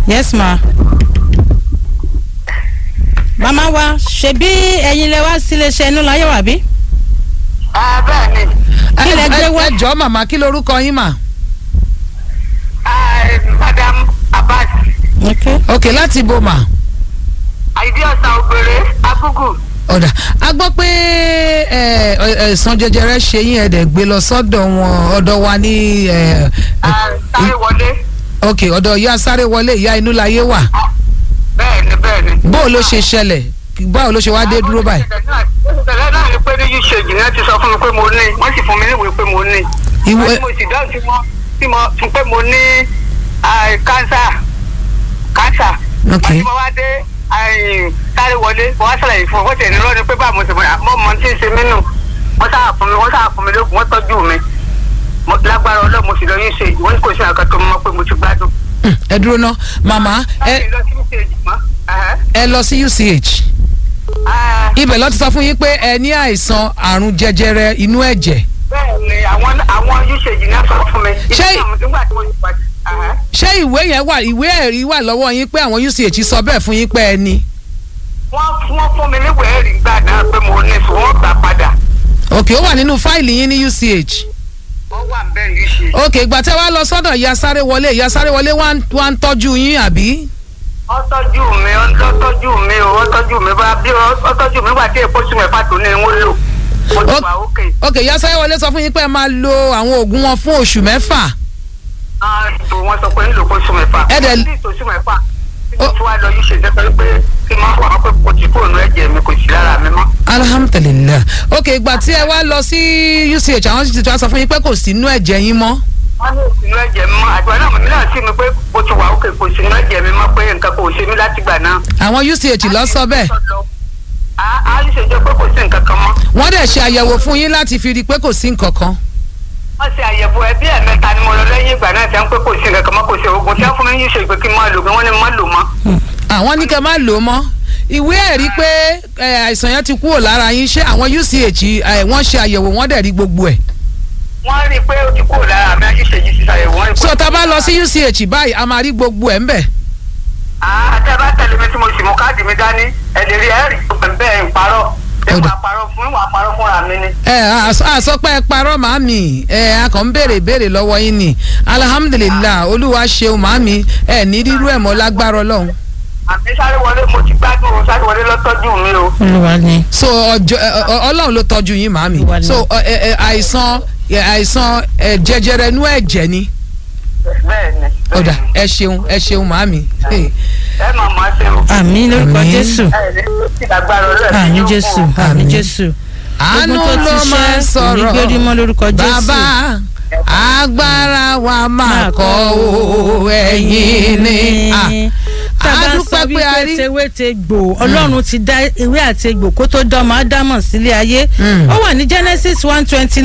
yes ma. màmá wa ṣebí ẹ̀yin lẹ wá sílé iṣẹ́ inú láyé wà bí. Ah, bẹ́ẹ̀ ni Kí lẹ gbé wá? ẹ jọ màmá kí lorúkọ yín mà. Ah, madam abbas ok ok láti bo mà. àìdí ọ̀sán ògbèrè agúgù ọ̀dà a gbọ́ pé ẹ, ẹ, ẹ̀sán jẹjẹrẹ ṣe yín ẹ̀dẹ̀ gbé lọ sọ́dọ̀ wọn ọ̀dọ̀ wa ní ẹ, ẹ, Ah, sáré wọlé ok ọ̀dọ̀ ìyá sáré wọlé ìyá inú láyé wà bẹ́ẹ̀ ni bẹ́ẹ̀ ni. báwo ló ṣe ṣẹlẹ̀ báwo ló ṣe wá dé dúró báyìí. ìṣẹ̀lẹ̀ náà ni pé ní usage náà ti sọ fún mi pé mo ní wọ́n sì fún mi níwèé pé mo ní. Ìwé- Àti mo sì dáhùn tí mo tí mo fún pé mo ní ah, cancer cancer. Ok. àti mo wá dé ah, sáré wọlé mo wá sàlàyé fún un wọ́n tẹ̀ ní lọ́ọ́ ni pé báwo mo sì mọ̀ mọ́ tí ń ṣe mí nù wọ́n sáà fún mi wọ́n sáà fún mi lóògùn wọ́n tọ́jú mi Mo- lágbára ọlọ́run mo sì lọ usage wọ́n ní kò sí àkàtọ́ mọ́ pé mo ti gbádùn. Hmm, ẹ dúró ná màmá ẹ láti lọ sí usage mọ́. Ẹ̀hẹ́. ẹ lọ sí UCH Ah, ibẹ̀ ló ti sọ fún yín pé ẹ ní àìsàn àrùn jẹjẹrẹ inú ẹ̀jẹ̀ bẹ́ẹ̀ ni àwọn àwọn usage náà sọ fún mi. Ṣé- ìdí àwọn nígbà tí mo ti pàdé. Ẹ̀hẹ́. ṣé ìwé yẹn wà ìwé ẹ̀rí wà lọ́wọ́ yín pé àwọn UCH sọ bẹ́ẹ̀ fún yín pé ẹ ní. wọ́n wọ́n fún mi níwèé ẹ̀rí gbà náà pé mo ní sùn wọ́n gbà padà. ok ó wà nínú fáìlì yín ní UCH. wọ́n wà ń bẹ́ẹ̀ yìí ṣe. ok ìgbà tẹ́ wá lọ sọ́dọ̀ ìyá sáré wọlé ìyá sáré wọlé wá ń- wá ń tọ́jú yín àbí. ó tọ́jú mi ó tọ́jú mi ó ó tọ́jú mi bá bí ó ó tọ́jú mi wà tí èpo sùn mẹ́fà tó ní wọ́n lò. mo ti Ó- wà ókè. ok ìyá sáré wọlé sọ fún yín pé ẹ máa lo àwọn oògùn wọn fún oṣù mẹ́fà. Ah, tó wọ́n sọ pé nílò kó sùn mẹ́fà. Ẹ dẹ̀- mo ti tó sùn mẹ́fà. tí mo Ó- fi wá lọ yìí ṣe jẹ́ pé kí n máa wà pé kò tí kò nù ẹ̀jẹ̀ mi kò sí lára mi mọ́. alhamdulilayi ok ìgbà tí ẹ wá lọ sí UCH àwọn sì ti wá sọ fún yín pé kò sí inú ẹ̀jẹ̀ yín mọ́. wọ́n ní ìsinú ẹ̀jẹ̀ mi mọ́ àtìwá náà mi náà sí mi pé mo ti wà ókè kò sínú ẹ̀jẹ̀ mi mọ́ pé nǹkan kò ṣe mí látìgbà náà. àwọn UCH lọ sọ bẹ́ẹ̀ a a ṣe jẹ́ pé kò sí nǹkan kan mọ́. wọ́n dẹ̀ ṣe àyẹ̀wò fún yín láti fi rí i pé kò sí nǹkan kan. wọ́n ṣe àyẹ̀wò ẹbí ẹ̀mẹ́ta ni mo lọ lẹ́yìn ìgbà náà tí wọ́n pé kò sí nǹkan kan mọ́ kò sí oògùn tí wọ́n fún mi yìí ṣe pé kí n máa lò pé wọ́n ní má lò mọ́. àwọn ní kẹ́ máa lò ó mọ́ ìwé ẹ̀rí pé ẹ, àìsàn yẹn ti kúrò lára yín ṣé àwọn UCH ẹ, wọ́n ṣe àyẹ̀wò wọ́n dẹ̀ rí gbogbo ẹ̀. wọ́n rí i pé ó ti kúrò lára mi àṣìṣe yìí ti ṣàyẹ̀wò wọ́n rí i pé. so tá a bá lọ sí UCH báyìí a máa rí gbogbo ẹ̀ ń bẹ̀. àá tẹ́ bá tẹ̀lé mi tí mo sì mú káàdì mi dání ẹ̀ lè rí ẹ̀ rí bẹ́ẹ̀ ń parọ́ ẹ̀ Ọ̀dà. wà parọ́ fún ìwà parọ́ fúnra mi ni. ẹ àsọpẹ́ parọ́ màámi ẹ a kàn ń béèrè béèrè lọ́wọ́ yín ni alhamdulilah olúwa ṣeun màámi ẹ ní rírú ẹ̀ mọ́ lágbára ọlọ́run. àmì sáré wọlé mo ti gbádùn o sáré wọlé lọ́tọ́jú mi o. olúwa ni. so ọjọ́ ẹ, ọ- ọlọ́run ló tọ́jú yín màámi Olúwa ni. so ọ, ẹ, ẹ, àìsàn ẹ, àìsàn ẹ, jẹjẹrẹ inú ẹ̀jẹ̀ ni bẹ́ẹ̀ ni. ọ̀dà ẹ ṣeun ẹ ṣeun màámi. Hey. ẹ máa máa ṣe o. àmì lórúkọ Àmín. jésù ẹ ní ti lágbára ọlọ́run. àmì jésù àmì Àmín. jésù. àánú Gbogbo tó ló ti máa ń ṣẹ́, sọ̀rọ̀ onígbérí mọ́ lórúkọ Jésù. bàbá agbára wa máa kọ́ o ẹ̀yin ni. Ah, tá a bá a sọ dúpẹ́ pé a wípé rí. tewé te gbò ọlọ́run ti dá ewé àti egbò kó tó dánmọ́ ádámọ̀ sílé ayé Mm. ó wà ní genesis one twenty